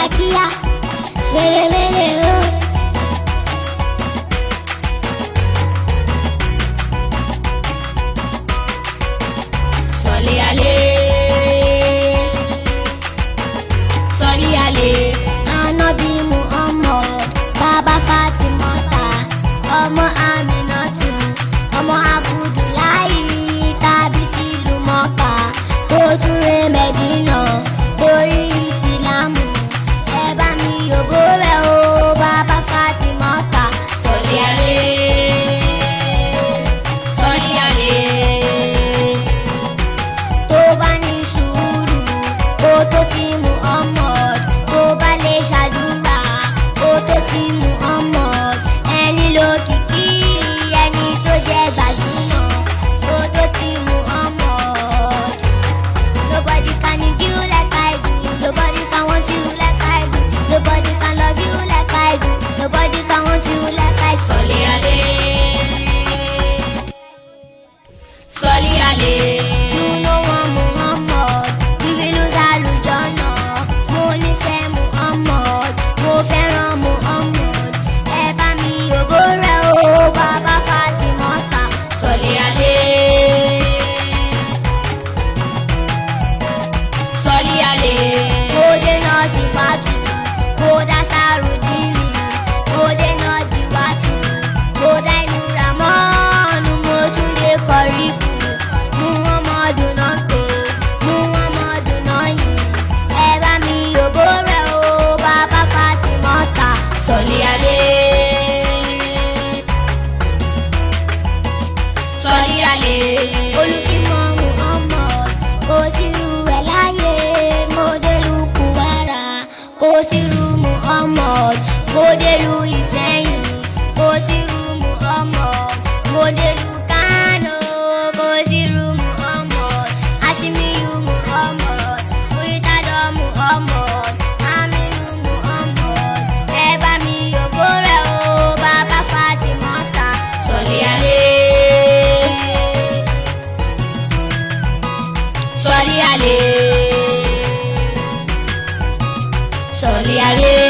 kíákíá wérewére o. sọlí alẹ́ sọlí alẹ́ Ànábì Muhammad bàbá Fatimata ọmọ Aminatu ọmọ Abudulayi tàbí sílùú Mọ́kà tó tún ré Mẹ́dínà torí Ìsìlámù ẹ bá mi yòbó rẹ̀ o bàbá Fatimata. sọlí alẹ́ sọlí alẹ́ tó bá ní sùúrù kó tó ti Muhammad tó bá lè ṣàdúrà kó tó ti Muhammad ẹni lókìkí ẹni tó jẹ́ gbajúmọ̀ kó tó ti Muhammad. Nobody can do like I do. Nobody can want you like I do. Nobody can love you like I do. Nobody can want you like I do. sọlí alẹ́ sọlí alẹ́. You know one Muhammad, we will lose àlùjọ́nà. Mo nífẹ̀ẹ́ Muhammad, mo fẹ́ràn Muhammad. Ẹ bá mi yòbó rẹ̀ o, bàbá Fatimota. sọlí alẹ́ sọlí alẹ́ Mo dènà sífàtù, mo dá sárùdínì, mo dènà dìwátù, mo dá inú ramọ́ọ̀nù, mo tún lè kọrí kù. Muhammadu náà pé, Muhammadu náà yìí. Ẹ bá mi yòbó rẹ̀ o, bàbá Fatimota. sọlí alẹ́ sọlí alẹ́ olùfimọ̀ muhammad kò sí irú ẹ̀ láyé mọ́dẹ́lù kùwárà kò sí irú muhammad mọ́dẹ́lù ìsẹ́yìn kò sí irú muhammad mọ́dẹ́lù kánò kò sí irú muhammad ashimiyu muhammad muritadọ muhammad aminu muhammad ẹ bá mi yòbó rẹ̀ o bàbá fatimota. sọlí alẹ́ sọlí alẹ́ sọlí alẹ́